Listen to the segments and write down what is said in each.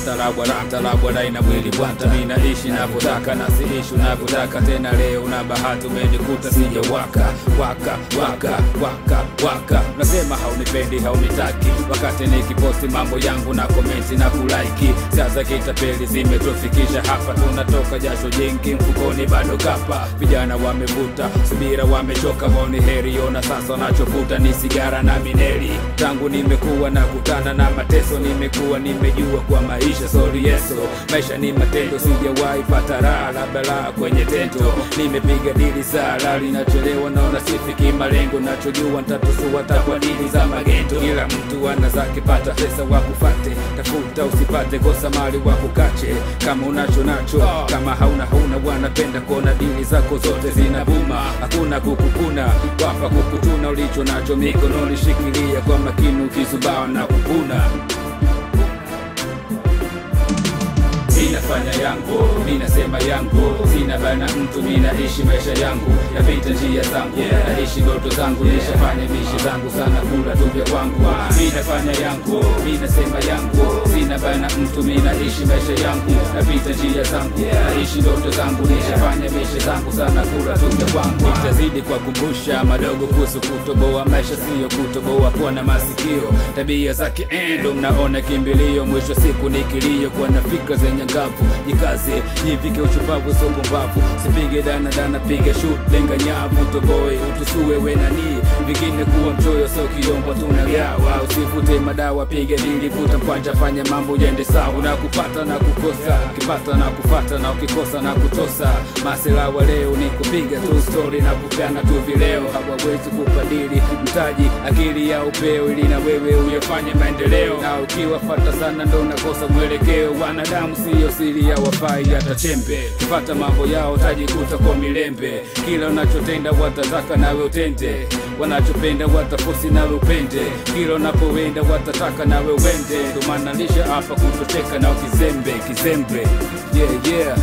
talabwa talabwa daina mwili bwata mi naishi navyotaka na siishi unavyotaka tena leo na bahati umenikuta sijawaka waka waka waka waka nasema haunipendi haunitaki wakati nikiposti mambo yangu na komenti na kulaiki sasa kitapeli zimetufikisha hapa tunatoka jasho jingi mfukoni bado kapa vijana wamevuta subira wamechoka waoni heri ona sasa wanachovuta ni sigara na mineli tangu nimekuwa na kutana na mateso nimekuwa nimejua kwa maisha sori yeso maisha ni matendo sijawahi pata raha la balaa kwenye tendo nimepiga dili sala linachelewa naona sifiki malengo nachojua ntatusua takwa dili za magendo kila mtu ana zake pata pesa wakufate tafuta usipate kosa mali wakukache kama unacho nacho kama hauna hauna wanapenda kuona dili zako zote zinabuma hakuna kukukuna wapa kukutuna ulicho nacho mikononi shikilia kwa makini ukizubaa na kupuna Ninafanya yangu, ninasema yangu, sina bana mtu, ninaishi maisha yangu, napita njia zangu, naishi ndoto zangu, nishafanya mishi zangu sana, kula tu vya kwangu. Ninafanya yangu, ninasema yangu, sina bana mtu, ninaishi maisha yangu, napita njia zangu, naishi ndoto zangu, nishafanya mishi zangu sana, kula tu vya kwangu. Nitazidi kwa kumbusha madogo kuhusu kutoboa maisha, siyo kutoboa kuwa na masikio, tabia zake endo, mnaona kimbilio, mwisho siku ni kilio, kuwa na fikra zenye ngavu jikaze jivike uchupavu sopumbavu sipige dana dana piga shut lenga nyavu toboe utusue wenani vingine kuwa mchoyo so kiombo tunagawa usifute madawa piga dili vuta mkwanja fanya mambo yende sawa na kupata na kukosa ukipata na kufata na ukikosa na kutosa maselawa leo ni kupiga tu story na kupeana tu vileo hawawezi kupadili mtaji akili ya upeo ili na wewe uyafanye maendeleo na ukiwafata sana ndo unakosa mwelekeo wanadamu siyo siri ya wafai hata chembe kipata mambo yao tajikuta kwa milembe kila unachotenda watataka nawe utende wanachopenda watafosi nawe upende kila unapoenda watataka nawe uende ndo maana lisha hapa kutocheka na kizembe kizembe yeah, yeah.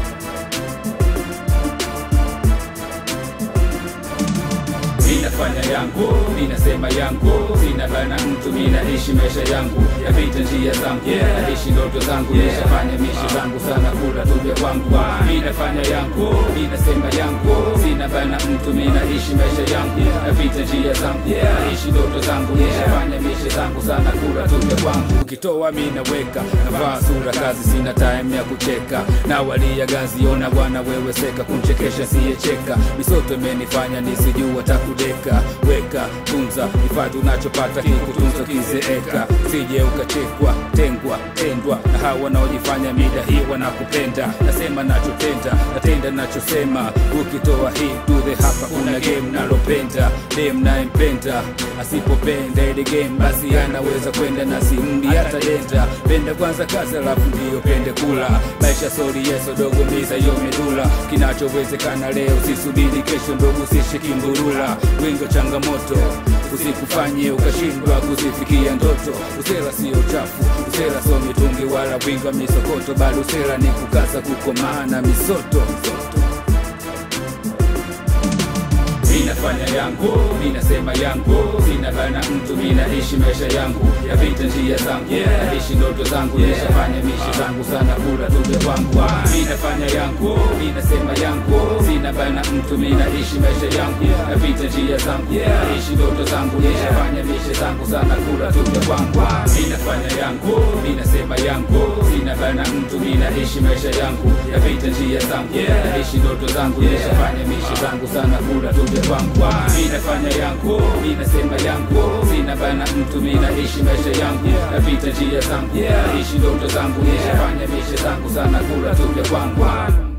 Ninafanya yangu, ninasema yangu, sina bana mtu, ninaishi maisha yangu, yapita njia zangu, naishi ndoto zangu, nishafanya mishi zangu sana, kula tu vya kwangu. Ninafanya yangu, ninasema yangu, sina bana mtu, ninaishi maisha yangu, yapita njia zangu, naishi ndoto zangu, nishafanya mishi zangu sana, kula tu vya kwangu. Ukitoa mimi naweka, navaa sura kazi, sina time ya kucheka, na walia gazi, ona bwana wewe seka, kumchekesha siyecheka, misoto imenifanya nisijua taku kudeka weka tunza hifadhi unachopata kikutunza kizeeka sije ukachekwa tengwa tendwa na hawa wanaojifanya mida hii wanakupenda nasema nachotenda natenda nachosema ukitoa hii tudhe hapa una game nalopenda dem nayempenda asipopenda ile game basi anaweza kwenda na simdi hata denda penda kwanza kazi alafu ndiyo pende kula maisha sori yeso dogo miza yo medula kinachowezekana leo sisubiri kesho ndogo sishikimburula wingo changamoto usikufanye ukashindwa kuzifikia ndoto usela sio uchafu usela sio mitungi wala winga misokoto bali usela ni kukasa kukomaana misoto, misoto. Ninafanya yangu, ninasema yangu, sina bana mtu, ninaishi maisha yangu, yapita njia zangu, naishi ndoto zangu, nishafanya mishi zangu sana, kula tu vya kwangu. Ninafanya yangu, ninasema yangu, sina bana mtu, ninaishi maisha yangu, yapita njia zangu, naishi ndoto zangu, nishafanya mishi zangu sana, kula tu vya kwangu. Ninafanya yangu, ninasema yangu, sina bana mtu, ninaishi maisha yangu, yapita njia zangu, naishi ndoto zangu, nishafanya mishi zangu sana, kula tu vya kwangu ninafanya yangu ninasema yangu sina bana mtu ninaishi maisha yangu napita njia zangu naishi ndoto zangu nishafanya mishe zangu sana kula tu vya kwangu